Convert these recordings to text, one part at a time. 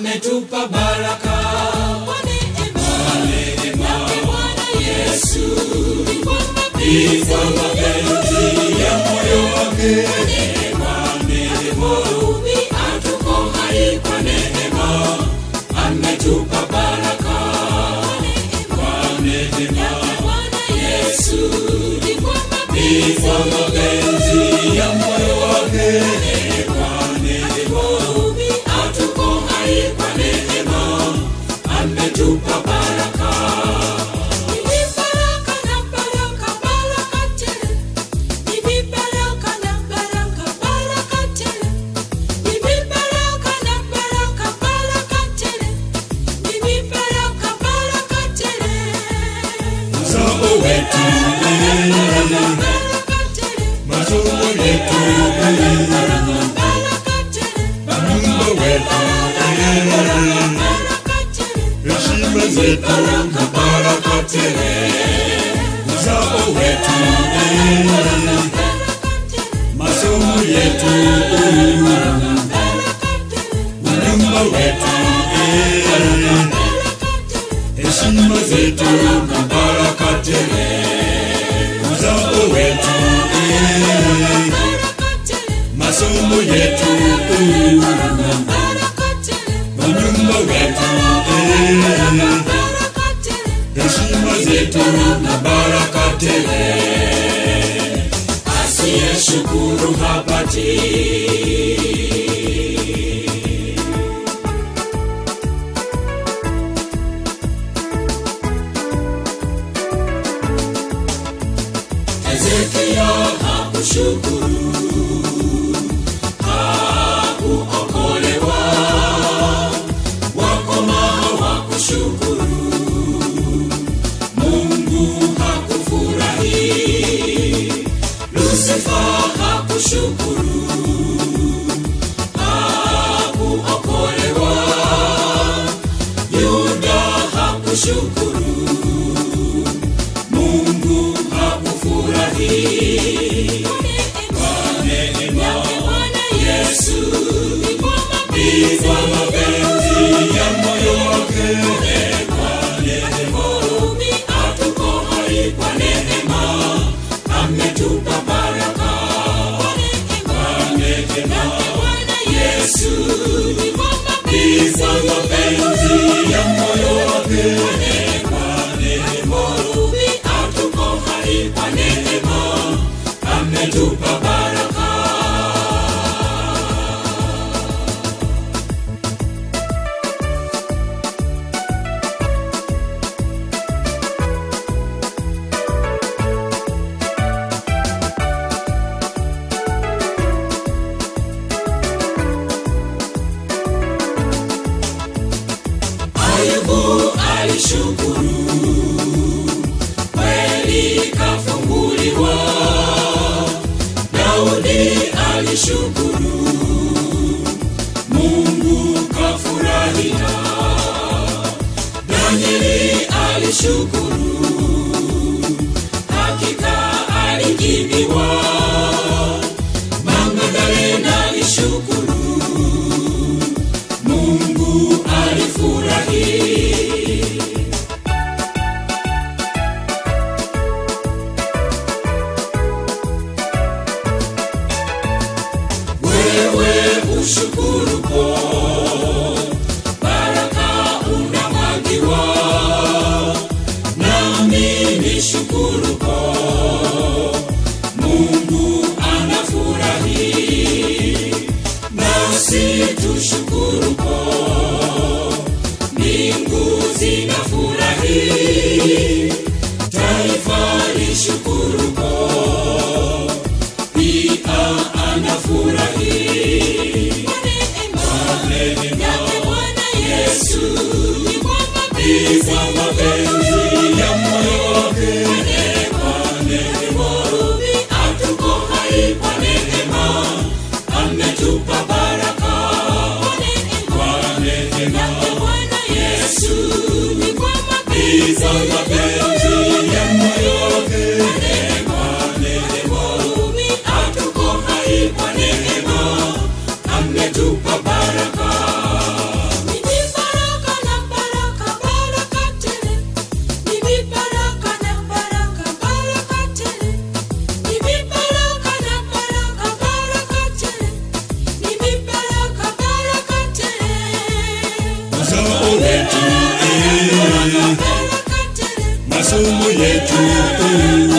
ametupa baraka kwa neema yake Bwana Yesu ni kwa ni kwa mapenzi mapenzi ya moyo wake Hurumi tuko hai kwa neema ametupa baraka kwa neema yake Bwana Yesu ni kwa ni kwa mapenzi ya moyo wake Hurumi tuko hai kwa neema ametupa baraka Ni baraka na baraka baraka tele. Ni baraka na baraka baraka tele. Ni baraka na baraka baraka tele. Ni baraka baraka tele. uzao wetu Baraka tele. masomo yetu Baraka tele. mungu wetu Baraka tele. heshima zetu na baraka tele uzao wetu Baraka tele. masomo yetu Baraka tele. nyumba wetu heshima zetu na baraka tele uzao wetu Baraka tele. masomo yetu Baraka tele. nyumba wetu Baraka tele. heshima zetu na baraka tele asiyeshukuru hapati hezekia hakushukuru hakuokolewa wakomaha wakushukuru mungu hakufurahi lusifa hakushukuru hakuokolewa yuda hakushukuru mungu hakufurahi neema yesu ni kwa mapenzi ya moyo wake Hurumi tuko hai kwa neema ametupa baraka kwa neema Bwana Yesu ni kwa ni kwa mapenzi ya moyo wake Hurumi tuko hai kwa neema ametupa baraka Ayubu alishukuru kweli kafunguliwa. Daudi alishukuru Mungu kafurahia. Danieli alishukuru hakika alijibiwa. Magdalena alishukuru Mungu alifurahi. Wewe ushukuru po baraka unamwagiwa, nami nishukuru po Mungu anafurahi, nasi tushukuru po mbingu zinafurahi, taifa lishukuru po pia anafurahi. yake Bwana Yesu ni kwa Ni kwa mapenzi ya moyo wake Hurumi tuko hai kwa neema, ametupa baraka kwa neema. yake Bwana Yesu ni kwa Ni kwa mapenzi ya moyo wake Hurumi tuko hai kwa neema, ametupa baraka Ni wetu eh, masomo yetu eh,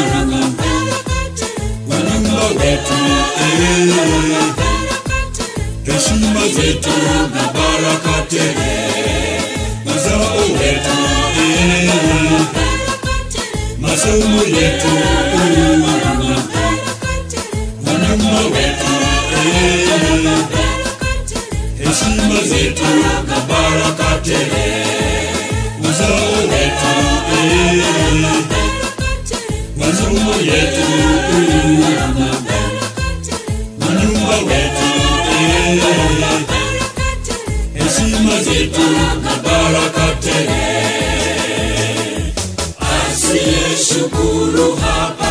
wanyumba wetu eh, heshima zetu na baraka tele mazao wetu eh, masomo yetu eh, wanyumba wetu eh, heshima zetu na baraka tele mazao wetu eh, masomo yetu eh, wanyumba wetu eh, heshima zetu na baraka tele Asiyeshukuru hapa